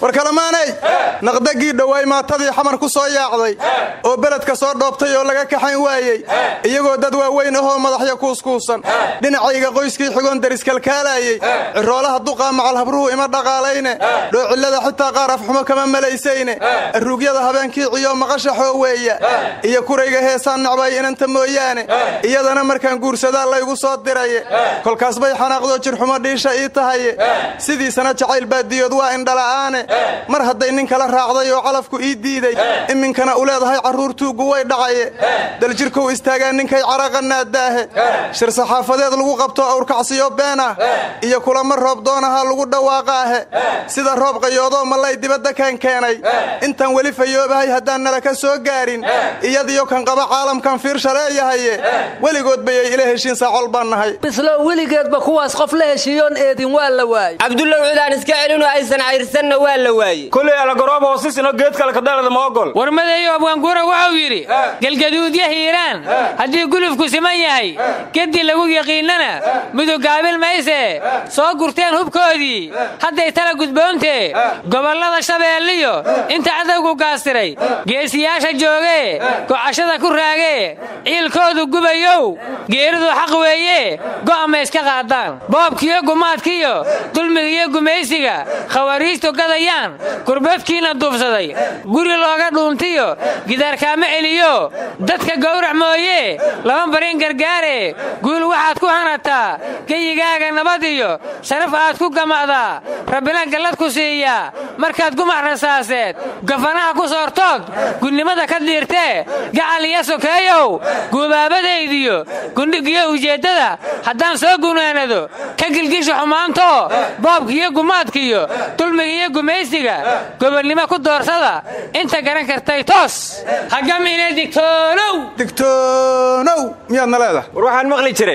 war kalamaanay naqdagii dhowaay maatadii xamar ku soo yaacday oo beledka soo dhoobtay oo laga kaxayn waayey iyagoo dad waaweyn ahoo madaxya kuuskuusan dhinacayga qoyskii xigoon dariskalkaalaayey ciroolaha duqaa macal habruhu ima dhaqaalayne dhoocillada xitaa qaar afxumo kama malaysayne aruugyada habeenkii ciyo maqasha xooweeya iyo kurayga heesaan nacbay inanta mooyaane iyadana markaan guursadaa laygu soo diraye kolkaas bay xanaaqdoo jirxumo dhiisha ii tahaye sidiisana jacayl baadiyood waa indhala'aane mar hadday nin kala raacday oo calafku ii diiday iminkana u leedahay carruur tuuggu way dhacaye daljirkow istaagaa ninkay caraqanaadaahe shir saxaafadeed lagu qabto awrkacsiyo been ah iyo kulamo roob doonaha lagu dhawaaqaahe sida roob qayoodoo mallay dibadda kaan keenay intaan weli fayoobahay haddaan nala ka soo gaarin iyadiyo kan qaba caalamkan fiirsha leeyahaye weligood bayay ila heshiin saacol baan nahay bislow weligeedba kuwaas qof la heshiiyoon eedin waa la waayey cabdulla cidaan iska celinoo aysan cayrsanna waa la waaye kuley alagoroob hoosisino geed kale kadhalada ma ogol warmadeeyo abwaanguura wuxuu yidhi galgaduudya hiiraan haddii gulufku siman yahay geddi lagu yaqiinnana mudugaabil maysee soo gurteen hubkoodii hadday tala gudboontee gobollada shabeelliyo inta cadowgu gaastiray geesiyaasha joogee gocashada ku raagee ciilkoodu gubayow geeridu xaq weeye go'ama iska qaadaan boobkiyo gumaadkiyo dulmigiyo gumaysiga khawariijtu gadayaan gurbadkiina duubsaday guri looga dhuuntiyo gidaarkaama celiyo dadka gowrac mooye lama barin gargaare guul waxaad ku hanataa geyigaaga nabad iyo sharaf aad ku gama'daa rabbina gallad ku siiyaa markaad gumac rasaaseed gafanaha ku soortood gudnimada ka diirtee gacal iyo sokeeyow guubaabadaydiyo gundhigiyo ujeeddada haddaan soo gunaanado ka gilgisha xumaanto boobkiiyo gumaadkiyo dulmigiiyo gumaysiga gobonnimo ku doorsada inta garan kartay toos hagamine digtoonow digtoonow miyaadna leedahay war waxaan maqli jiray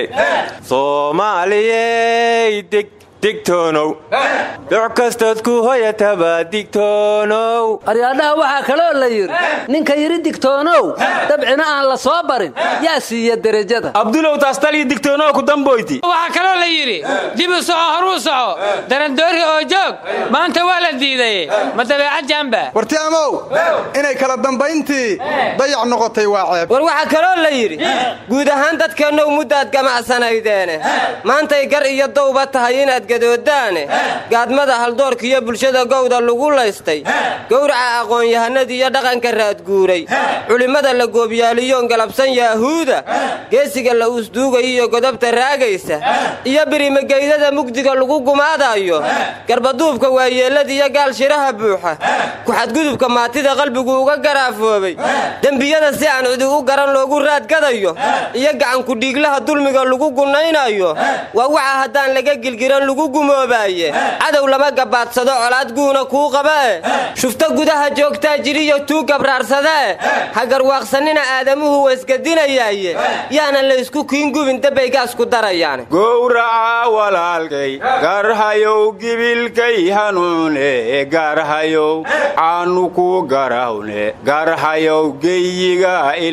soomaaliyey deg digtoonow duc kastood ku hoyataba digtoonow aryaadhaha waxaa kaloo la yidhi ninka yidhi digtoonow dabcina aan la soo barin yaa siiya derajada abdulow taastaliyo digtoonow ku damboyti waxaa kaloo la yidhi dib u soco horuu soco darandoori oo joog maanta waa la diiday ma dabeecad jamba warti amow inay kala dambayntii dayac noqotay waa ceeb war waxaa kaloo la yidhi guud ahaan dadkeennow muddaad gamacsanaydeene maantay gar iyo dowba tahay inaad gadoodaane gaadmada haldoorkiiyo bulshada gowda lagu laystay gowraca aqoon-yahanada iyo dhaqanka raadguuray culimmada la goobyaaliyoon galabsan yaahuuda geesiga la uusduugaya iyo godobta raagaysa iyo birimageydada mugdiga lagu gumaadayo garbaduubka waayeellada iyo gaal shiraha buuxa ku-xadgudubka maatida qalbigu uga garaafoobay dembiyada si aan cidi u garan loogu raadgadayo iyo gacankudhiiglaha dulmiga lagu gunnaynayo waa waxa haddaan laga gilgiran lagu gumoobaye cadow lama gabaadsado colaad guuna kuu qabae shufto gudaha joogtaa jiriyo tuu gabraarsadee hagarwaaqsanina aadamuhu waysgadinayaaye yaana laysku kiingubin dabaygaas ku darayaan gowraca walaalkay garhayow gibilkay hanuune garhayow caanu ku garahune garhayow geyiga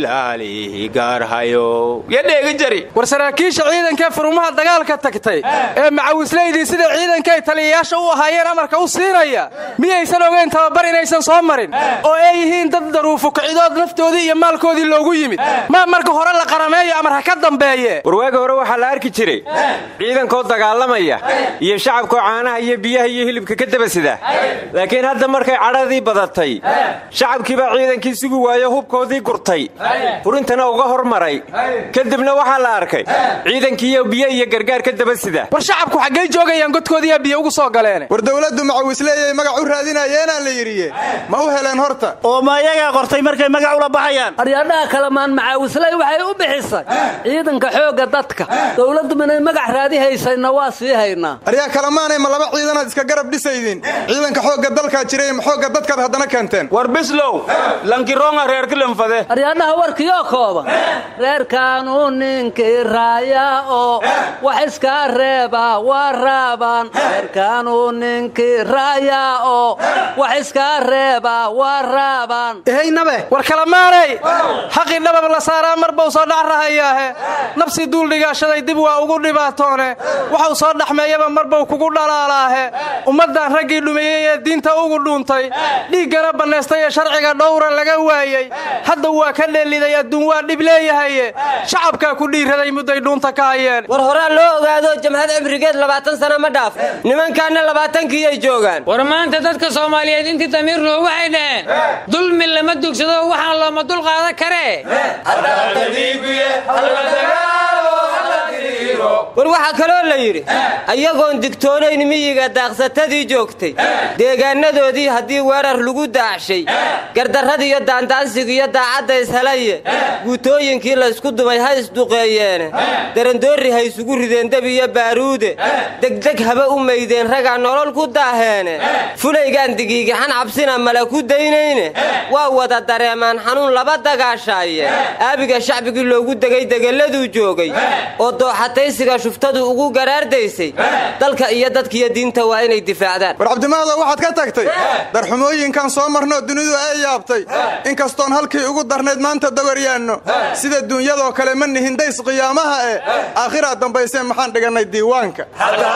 ilaali garhayow yadheegi jari war saraakiisha ciidankee furumaha dagaalka tagtay ee macawislaydii sida ciidankay taliyayaasha u ahaayeen amarka u siinaya miyaysan ogeyn tababar inaysan soo marin oo ay yihiin dad daruufo kicidood naftoodii iyo maalkoodii loogu yimid ma marka hore la qarameeyo amar ha ka dambeeye warwaagi hore waxaa la arki jiray ciidankoo dagaalamaya iyo shacabkoo caanaha iyo biyaha iyo hilibka ka daba sida laakiin hadda markay cadhadii badatay shacabkiibaa ciidankii sugi waayo hubkoodii gurtay furintana uga hormaray kadibna waxaa la arkay ciidankiiyo biyo iyo gargaar ka daba sida war shacabku xaggay joogayaan godkoodiiyaa biyo ugu soo galeen war dowladdu macawisleeyay magac u raadinayeenaa la yidhiye ma u heleen horta oo ma iyagaa qortay markay magac ula baxayaan aryaadhaha kalamaan macaawisley waxay u bixisay ciidanka xoogga dadka dowladdu minay magac raadi haysayna waa sii haynaa aryaa kalamaanay ma laba ciidanaad iska garab dhisaydin ciidanka xoogga dalkaa jiray ma xoogga dadkaad haddana keenteen war bislow lankiroonga reerkilanfade aryaadhaha warkiyoo kooban reerkaanu ninkii raaya oo wax iska reeba waa raabaan reerkaanu ninkii raaya oo wax iska reeba waa raabaan ehaynabe war kalamaanay xaqii dhabab la saaraa mar bau soo dhac rahayaahe nabsi duuldhigaashaday dib waa ugu dhibaatoone waxau soo dhaxmeeyaba mar bau kugu dhalaalaahe ummaddan raggii dhumeeyey waayey ee diinta ugu dhuuntay dhiiggana bannaystay ee sharciga dhowra laga waayey hadda waa ka dheeliday adduun waa dhib leeyahaye shacabkaa ku dhiiraday mudday dhuunta ka hayeen war horaa loo ogaado jamhad cimrigeed labaatan sana ma dhaaf nimankaanna labaatankiyay joogaan war maanta dadka soomaaliyeed intii damiirnuhu waxay dhaheen dulmi lama dugsado waxaan looma dul qaadan karee war waxaa kaloo la yidhi ayagoon digtoonayn miyiga daaqsatadii joogtay deegaanadoodii haddii weerar lagu daacshay gardarradiiyo daandaansigiiyo daacadda ishelaye guutooyinkii laysku dumay ha isduqeeyeene darandoorri ha isugu rideen deb iyo baaruude degdeg haba u maydeen ragaa nolol ku daaheene fulaygaan digiigixan cabsina mala ku daynayne waa wada dareemaan xanuun laba dagaashaaye aabiga shacbigii loogu degay degelladuu joogay oo dooxataysiga shuftadu ugu garaardaysay dalka iyo dadkiiyo diinta waa inay difaacdaan war cabdimaado waxaad ka tagtay darxumooyinkan soo marnoo dunidu ay yaabtay inkastoon halkii ugu darnayd maanta dawaryaanno sida duunyadoo kale ma nihin days qiyaamaha eh aakhiraa dambaysee maxaan dhigannay diiwaanka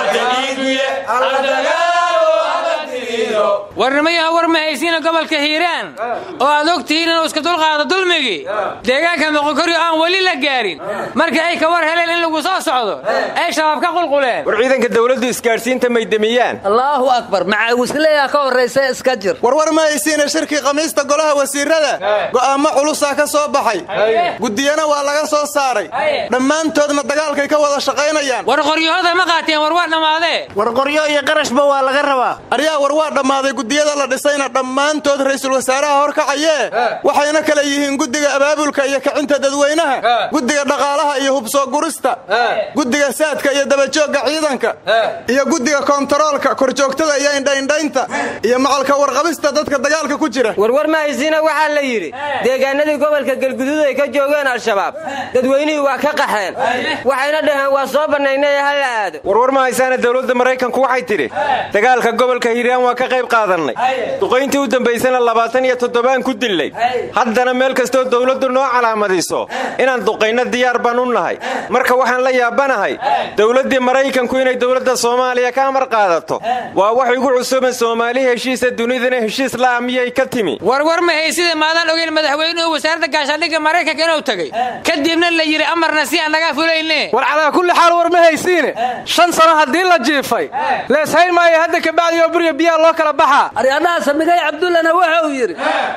warnimayaha war ma haysiina gobolka hiiraan oo aad og tihiin inuu iska dulqaado dulmigii deegaanka moqokoryo aan weli la gaarin markii ay ka war heleen in lagu soo socdo ay shabaab ka qulquleen war ciidanka dawladdu isgaadhsiinta may demiyaan allaahu akbar macaawisleeyaa ka horraysa iska jir warwar ma haysiina shirkii khamiista golaha wasiirada go'aamo culusaa ka soo baxay guddiyana waa laga soo saaray dhammaantoodna dagaalkay ka wada shaqaynayaan war qoryahooda ma qaateen war waa dhammaadee war qoryo iyo qarashba waa laga rabaa aryaa war waa dhammaaday guddiyada la dhisayna dhammaantood ra'iisul wasaaraha horkacayee waxayna kale yihiin guddiga abaabulka iyo kicinta dadweynaha guddiga dhaqaalaha iyo hubsoo gurista guddiga saadka iyo dabajoogga ciidanka iyo guddiga koontaroolka korjoogtada iyo indhaindhaynta iyo macalka warqabista dadka dagaalka ku jira warwar ma haysiina waxaa la yidhi deegaanadii gobolka galguduud ay ka joogeen al-shabaab dadweynihii waa ka qaxeen waxayna dhaheen waa soo bannaynay ha la aado warwar ma haysaana dawladda maraykanku waxay tidhi dagaalka gobolka hiiraan waa ka qayb qaadannay duqayntii u dambaysana labaatan iyo toddobaan ku dillay haddana meel kastoo dawladdu noo calaamadiso inaan duqayno diyaar baan u nahay marka waxaan la yaabanahay dawladdii maraykanku inay dawladda soomaaliya ka amar qaadato waa wax igu cusuban soomaali heshiisa dunidana heshiis la'a miyay ka timi warwar ma haysida maadaan ogeyn madaxweynuhu wasaaradda gaashaandhigga maraykanka inuu tegey kadibna la yidhi amarna si aan naga fulayne war calaa kulli xaal war ma haysiine shan sano haddii la jiifay leeshayn maayo hadda kabacdi oo burya biyaha loo kala baxaa aryadhaha samigay cabdullana wuxuu yidhi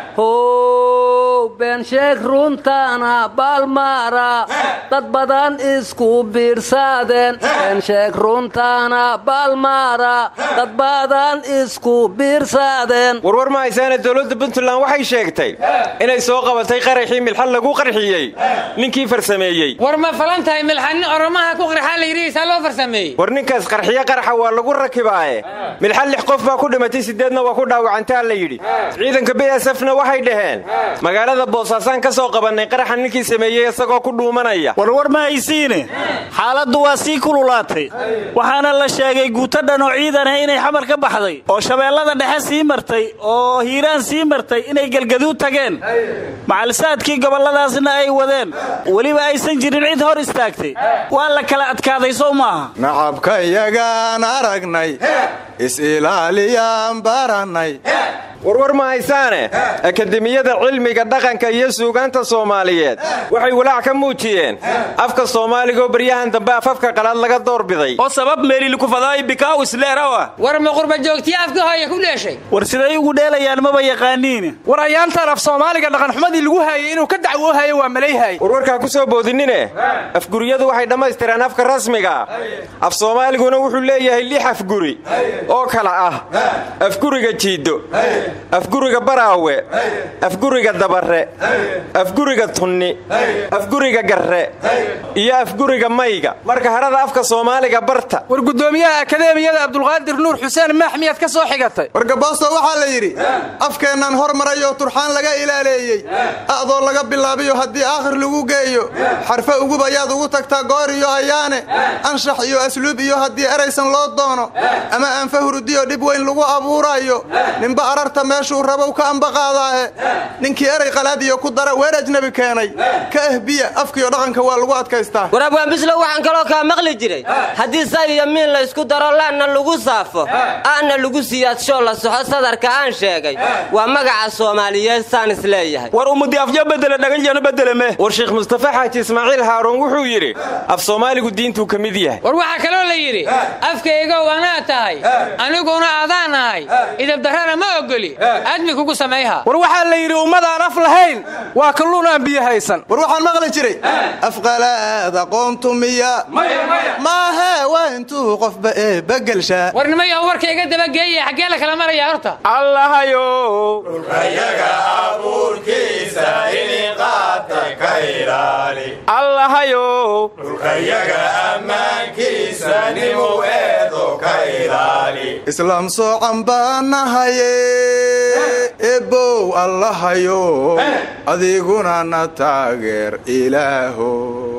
how been sheeg runtaana baalmaara dad badan isku biirsaadeen been sheeg runtaana baalmaara dad badan isku biirsaadeen warwar ma haysaana dawladda puntland waxay sheegtay inay soo qabatay qaraxii milxad lagu qarxiyey ninkii farsameeyey war ma falan tahay milxanin oromaha ku qarxaa la yidhihiisaa loo farsameeyey war ninkaas qarxiye qaraxa waa lagu rakibaaye milxad lix qof baa ku dhimatay sideedna waa ku dhaawacantaa la yidhi ciidanka bsfna waxay dhaheen magaalada boosaasaan ka soo qabannay qaraxa ninkii sameeyey isagoo ku dhuumanaya warwar ma haysiine xaaladdu waa sii kululaatay waxaana la sheegay guuto dhan oo ciidan ah inay xamar ka baxday oo shabeellada dhexe sii martay oo hiiraan sii martay inay galgaduud tageen macalsaadkii gobolladaasna ay wadeen weliba aysan jirin cid hor istaagtay waa la kala adkaaday sow maaha nacabkayagaan aragnay is-ilaaliyaan barannay warwar ma haysaane akademiyada cilmiga dhaqanka iyo suugaanta soomaaliyeed waxay walaac ka muujiyeen afka soomaaligaoo baryahan dambe afafka qalaad laga doorbiday oo sabab meelilkufadaay bikaaw isleerawa war ma qurba joogtiya afka hooya ku dheeshay war siday ugu dheelayaan maba yaqaaniin war ayaantaan af soomaaliga dhaqanxumadii lagu haayay inuu ka dacwoohayo waa malayhaay warwarkaa ku soo boodinine afguriyadu waxay dhammaystireen afka rasmiga ah af soomaaliguna wuxuu leeyahay lix afguri oo kala ah afguriga jiiddo afguriga baraawe afguriga dabare afguriga tunni afguriga garre iyo afguriga mayga marka harada afka soomaaliga barta war guddoomiyaha akadeemiyada abdulqaadir nuur xuseen maax miyaad ka soo xigatay wargaboosto waxaa la yidhi afkeennaan hormaray oo turxaan laga ilaaleeyey a'doo laga bilaabiyo haddii aakhir lagu geeyo xarfe ugub ayaad ugu tagtaa goor iyo ayaane anshax iyo asluub iyo haddii eraysan loo doono ama aanfa hurudiyo dhib weyn lagu abuuraayo ninba ararta hadba meeshuu rabow ka ambaqaadaahe ninkii erey qalaadiyo ku dara weer ajnabi keenay ka ehbiya afkiyo dhaqanka waa lagu adkaystaa war abwaanbislo waxaan kaloo kaa maqli jiray haddii say iyo miin la ysku daro laanna lagu saafo aana lagu siyaadsho la soxo sadarka aan sheegay waa magaca soomaaliyeed saan is leeyahay war umudi afyo bedele dhaganjanu bedeleme war sheekh mustafa xaaji ismaaciil haaruun wuxuu yidhi af soomaaligu diintuu ka mid yahay war waxaa kaloo la yidhi afkaygow anaa tahay aniguna adaan ahay idabdarrana ma ogoli aadmi kugu samayha war waxaa la yidhi ummadaan af lahayn waa kalluun aan biyo haysan war waxaan maqli jiray afqalaad aqoontu miya maahee waa intuu qofba eebagelshaa war nimayahu warka iga dabageeya xaggee la kala maraya horta allahayo allahayo islaam soocan baanahaye ebow allahayo adiguna na taageer ilaaho